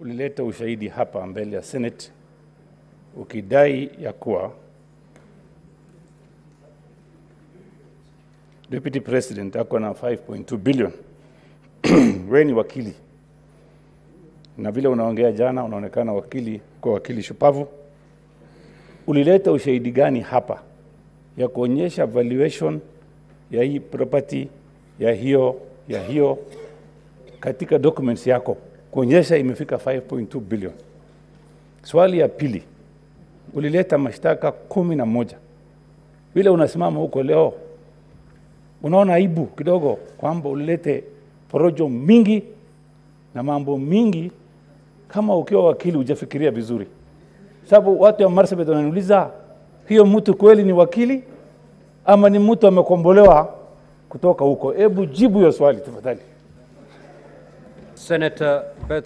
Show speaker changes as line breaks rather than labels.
ulileta ushahidi hapa mbele ya Senate ukidai ya kuwa Deputy President ako na 5.2 billion. Wewe ni wakili na vile unaongea jana, unaonekana wakili kwa wakili shupavu. Ulileta ushahidi gani hapa ya kuonyesha valuation ya hii property ya hiyo ya hiyo katika documents yako kuonyesha imefika 5.2 billion. Swali ya pili, ulileta mashtaka kumi na moja. Vile unasimama huko leo, unaona aibu kidogo kwamba ulilete porojo mingi na mambo mingi. Kama ukiwa wakili hujafikiria vizuri, sababu watu wa Marsabit wananiuliza hiyo mtu kweli ni wakili ama ni mtu amekombolewa kutoka huko? Hebu jibu hiyo swali tafadhali.
Senator Beth